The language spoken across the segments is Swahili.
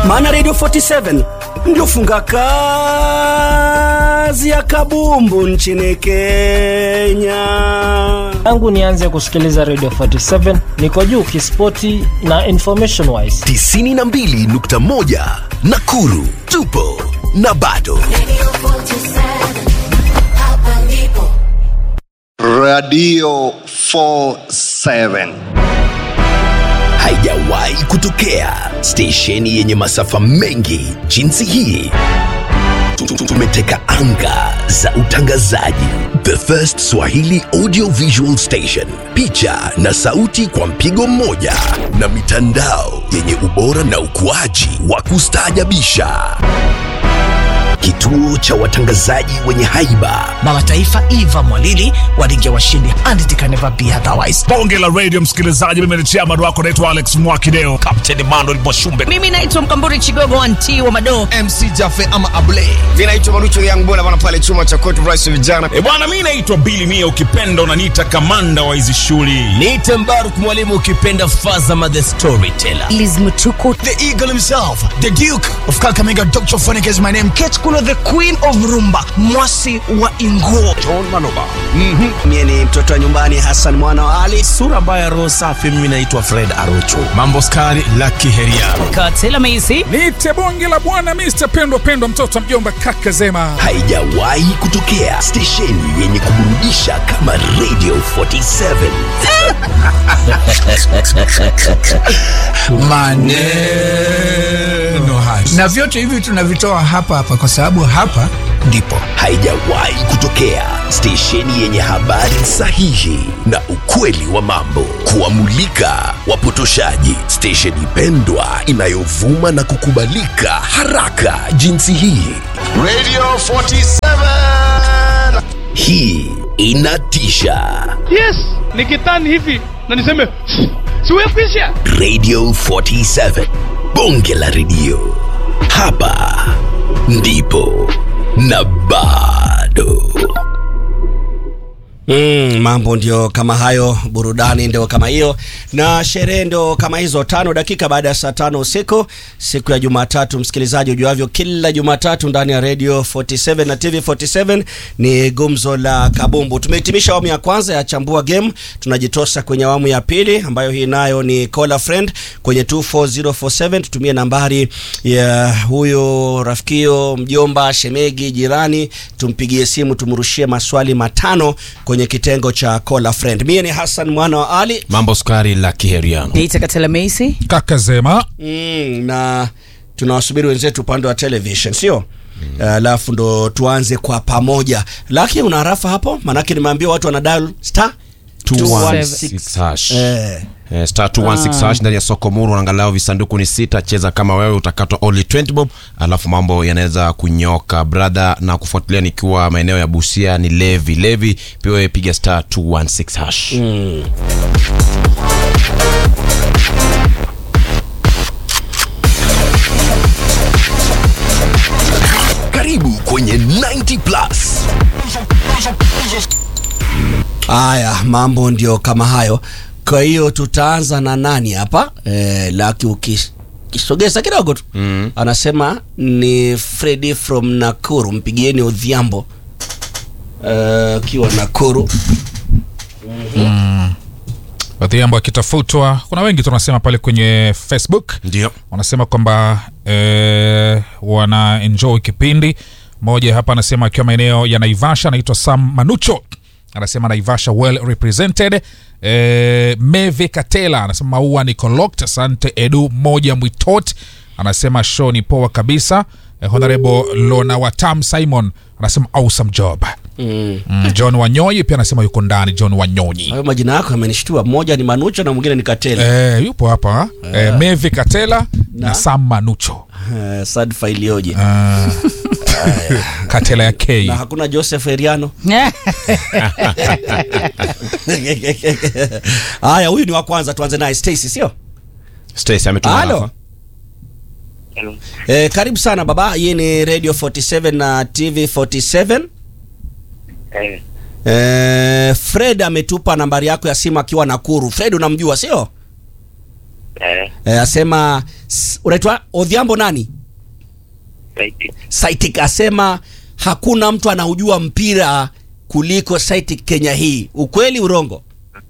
maana Radio 47 ndio funga kazi ya kabumbu nchini Kenya. tangu nianze kusikiliza radio 47 niko juu kispoti na information wise 92.1 Nakuru tupo na bado Radio 47. haijawahi kutokea stesheni yenye masafa mengi jinsi hii Tu- tu- tumeteka anga za utangazaji the first swahili audio visual station picha na sauti kwa mpigo mmoja na mitandao yenye ubora na ukuaji wa kustaajabisha kituo cha watangazaji wenye haiba baba taifa eva mwalili walingia washindi and it can never be otherwise bonge la radio msikilizaji mimi ni chairman wako naitwa alex mwakideo kapteni manuel mwashumbe mimi naitwa mkamburi chigogo anti wa madoo mc jafe ama able Vinaitwa Marucho Young Bola bana pale chuma cha Court Rice vijana. e bwana mi naitwa bili mia ukipenda unaniita kamanda wa hizi shughuli niite mbaruk mwalimu ukipenda fazama the storyteller liz mtuku the eagle himself the duke of kakamega dr phonic is my name kate kulo the queen of rumba mwasi wa inguo Mie ni mtoto wa nyumbani Hassan mwana wa Ali. sura mbaya roho safi mimi naitwa fred arocho mambo skari laki heria katela meisi niite bonge la bwana mr pendwa pendwa mtoto wa mjomba kaka zema haijawahi kutokea stesheni yenye kuburudisha kama radio 47 maneno haya na vyote hivi tunavitoa hapa hapa kwa sababu hapa ndipo haijawahi kutokea stesheni yenye habari sahihi na ukweli wa mambo kuwamulika wapotoshaji stesheni pendwa inayovuma na kukubalika haraka jinsi hii Radio 47. hii inatisha yes nikitani hivi na niseme siwekwisha radio 47 bonge la redio hapa ndipo na bado Mm, mambo ndio kama hayo, burudani ndio kama hiyo, na sherehe ndio kama hizo. Tano dakika baada ya saa tano usiku siku ya Jumatatu, msikilizaji, ujuavyo, kila Jumatatu ndani ya Radio 47 na TV 47 ni gumzo la kabumbu. Tumehitimisha awamu ya kwanza ya chambua game, tunajitosa kwenye awamu ya pili ambayo hii nayo ni call a friend kwenye 24047. Tutumie nambari ya huyo rafikio, mjomba, shemegi, jirani, tumpigie simu, tumrushie maswali matano kwenye kitengo cha call a friend. Mie ni Hassan mwana wa Ali mambo skari laki heriano niite katela meisi kaka zema mm, na tunawasubiri wenzetu upande wa television sio alafu ndo tuanze kwa pamoja lakini una harafa hapo maanake nimeambia watu wana dial star 216 hash. eh, Eh, star 216 hash ndani ya soko muru angalau visanduku ni sita cheza kama wewe utakatwa only 20 bob alafu mambo yanaweza kunyoka brother na kufuatilia nikiwa maeneo ya busia ni levi levi pia wewe piga star 216 hash karibu kwenye 90 plus haya mambo ndio kama hayo kwa hiyo tutaanza na nani hapa eh, laki ukis kisogeza kidogo tu mm. anasema ni Freddy from Nakuru mpigieni Odhiambo Eh, akiwa Nakuru Odhiambo akitafutwa. Kuna wengi tunasema pale kwenye Facebook ndio wanasema kwamba eh, wana enjoy kipindi. Mmoja hapa anasema akiwa maeneo ya Naivasha, anaitwa Sam Manucho, anasema Naivasha well represented. Eh, Meve Katela anasema maua ni collect. Asante Edu moja Mwitot anasema show ni poa kabisa. Eh, Honorable Lona Watam Simon anasema awesome job. mm. Mm, John Wanyonyi pia anasema yuko ndani. John Wanyonyi hayo majina yako yamenishtua mmoja ni Manucho na mwingine ni Katela eh, yupo hapa eh, Mevi Katela na, Sam Manucho Eh, sadfa iliyoje Ah. Katela ya K na hakuna Joseph Eriano haya huyu ni wa kwanza tuanze naye Stacy sio Stacy ametuma Halo. hapa. eh, karibu sana baba hii ni radio 47 na tv 47 eh, fred ametupa nambari yako ya simu akiwa nakuru fred unamjua sio Eh, eh, asema s- unaitwa Odhiambo nani Saitik. Saitik asema hakuna mtu anaujua mpira kuliko Saitik Kenya hii ukweli urongo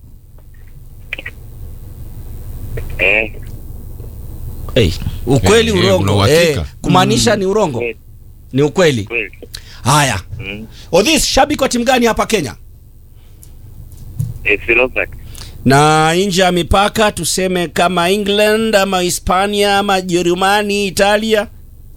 Eh, hey, ukweli Eh, eh, una urongo uhakika? kumaanisha ni urongo Kweli. ni ukweli kweli. haya Mm. Odhis shabiki wa timu gani hapa Kenya FC Leopards. na nje ya mipaka tuseme kama England ama Hispania ama Jerumani Italia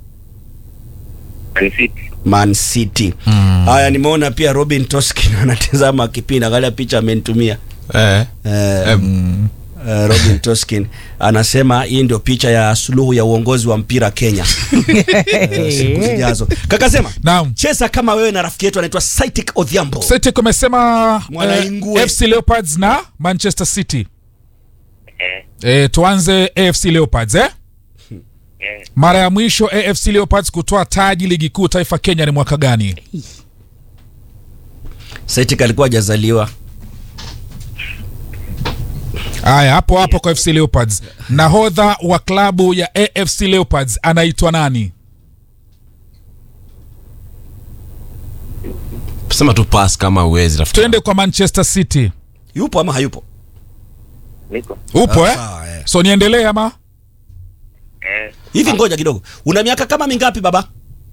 Man City. Man City haya nimeona pia Robin Toskin anatazama kipindi angalia picha amenitumia eh. eh, Eh, eh, Robin Toskin anasema hii ndio picha ya suluhu ya uongozi wa mpira Kenya eh, siku zijazo kaka sema Naam. cheza kama wewe na rafiki yetu anaitwa Saitik Odhiambo Celtic umesema Mwanaingue. eh, FC Leopards na Manchester City. Eh, Eh, tuanze AFC Leopards eh? eh, Mara ya mwisho AFC Leopards kutoa taji ligi kuu taifa Kenya ni mwaka gani? Saitik alikuwa hajazaliwa Haya, hapo hapo kwa FC Leopards. Nahodha wa klabu ya AFC Leopards anaitwa nani? sema tu pass kama uwezi rafiki Twende kwa Manchester City. yupo ama hayupo niko. Upo eh? sawa, eh. So niendelee ama? Eh, hivi ngoja kidogo una miaka kama mingapi baba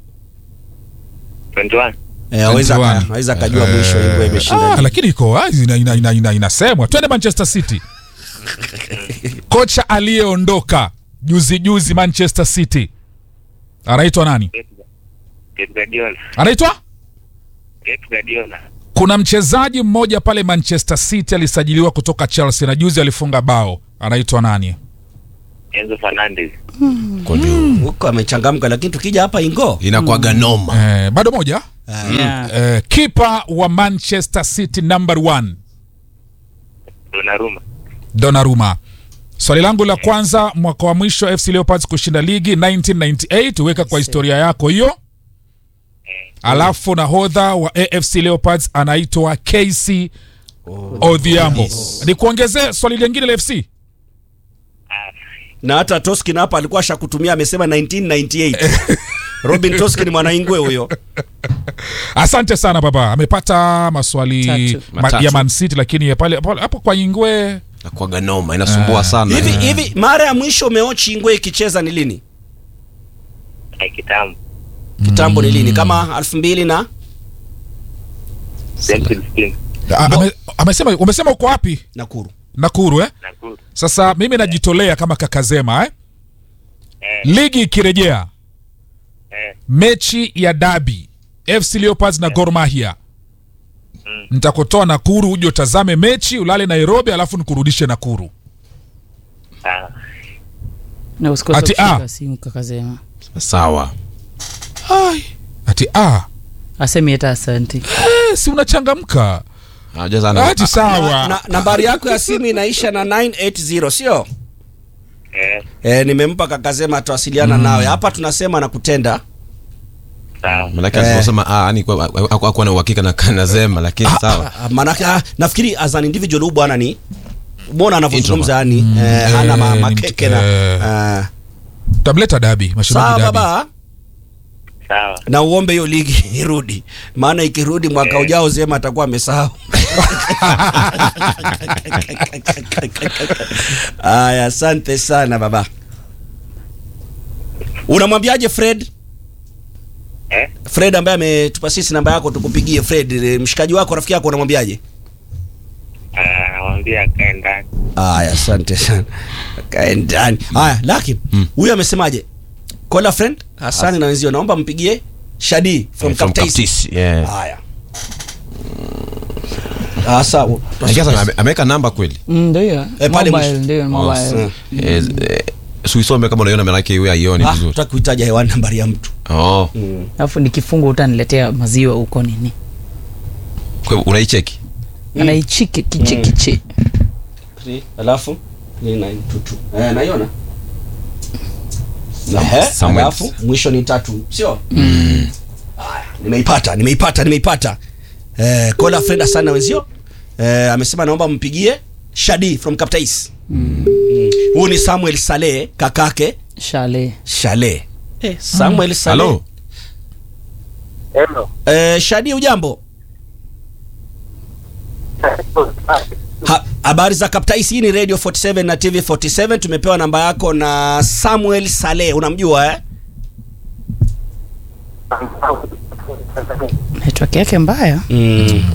21. Eh, aweza 21. aka- aweza akajua mwisho hivyo imeshinda Ah, nini. lakini iko wazi ina, ina, ina, ina, inasemwa. Twende Manchester City. Kocha aliyeondoka juzi juzi Manchester City anaitwa nani? Pep Pep Guardiola. Anaitwa Pep Guardiola. kuna mchezaji mmoja pale Manchester City alisajiliwa kutoka Chelsea na juzi alifunga bao, anaitwa nani? Enzo Fernandez. Kwa juu. huko amechangamka lakini tukija hapa ingo inakuwaga noma Eh, bado moja Yeah. eh, kipa wa Manchester City number one Donnarumma. Donnarumma. Swali langu la kwanza, mwaka wa mwisho FC Leopards kushinda ligi 1998, weka kwa historia yako hiyo. Alafu nahodha wa AFC Leopards anaitwa KC Odhiambo. Nikuongezee swali lingine la FC. na hata Toskin hapa alikuwa ashakutumia amesema 1998 Robin Toskin mwanaingwe huyo Asante sana baba, amepata maswali Tatu. ma, Matatu. ya Man City, lakini ya pale pale- hapo kwa Ingwe inakuwaga noma inasumbua sana hivi eh. hivi mara ya mwisho umeochi ingwe ikicheza ni lini Eh, kitambo. kitambo ni lini kama elfu mbili na Brentford Spring. A- ame, amesema umesema uko wapi? Nakuru Nakuru eh? Nakuru. Sasa mimi najitolea kama kakazema eh? Eh, Ligi ikirejea eh, mechi ya dabi FC Leopards na Gor Mahia nitakutoa Nakuru uje utazame mechi ulale Nairobi alafu nikurudishe Nakuru. sawa. na usikose Ati, kushika ah. simu kakasema sawa Ai. Ati ah, asemi hata asanti eh, si unachangamka. Unajua sana- Ati sawa. na, nambari yako ya simu inaisha na 980 sio Eh, e, nimempa kakasema atawasiliana nawe hapa tunasema na kutenda sawa. Malaki Eh. aliposema ah yani kwa- hakuwa na uhakika na kanasema lakini sawa Ah, maanake ah, nafikiri as an individual huyu bwana ni mbona anavyozungumza yani eh, hana ma, Eh, makeke ni- na eh. ah, Tamleta dabi, mashabiki sawa dabi. baba Sawa. na uombe hiyo ligi irudi maana ikirudi mwaka Eh. ujao zema atakuwa amesahau aya asante sana baba unamwambiaje fred Eh, fred ambaye ametupa sisi namba yako tukupigie fred eh, mshikaji wako rafiki yako unamwambiaje ah, namwambia akae ndani. aya asante sana kae ndani haya laki huyu amesemaje kola friend hasani na wenzio naomba mpigie shadi from, Eh, from Kaptaisi. Kaptaisi, yeah. haya Asa, Lakini sasa ame- ameweka namba kweli Mm, ndio hiyo Eh, pale mobile mwisho. ndio mobile Eh. Eh, eh, suisome kama unaiona manake iwe aioni Ah, vizuri tutaki kuitaja hewani nambari ya mtu oh. alafu nikifunga utaniletea maziwa huko nini Kwa hivyo unaicheki anaichiki kichikichi alafu ni 922. eh, naiona Ehe, Samuel. alafu mwisho ni tatu sio haya nimeipata nimeipata nimeipata eh, kola freda sana wenzio eh, amesema naomba mpigie shadi from Kaptais mm. Huyu ni Samuel Saleh kakake Shale. Shale. Eh, Samuel Saleh. Halo. Hello. Eh, Shadi ujambo? Ha, habari za Kaptais, hii ni Radio 47 na TV 47. Tumepewa namba yako na Samuel Saleh, unamjua eh? Network yake mbaya. Mm,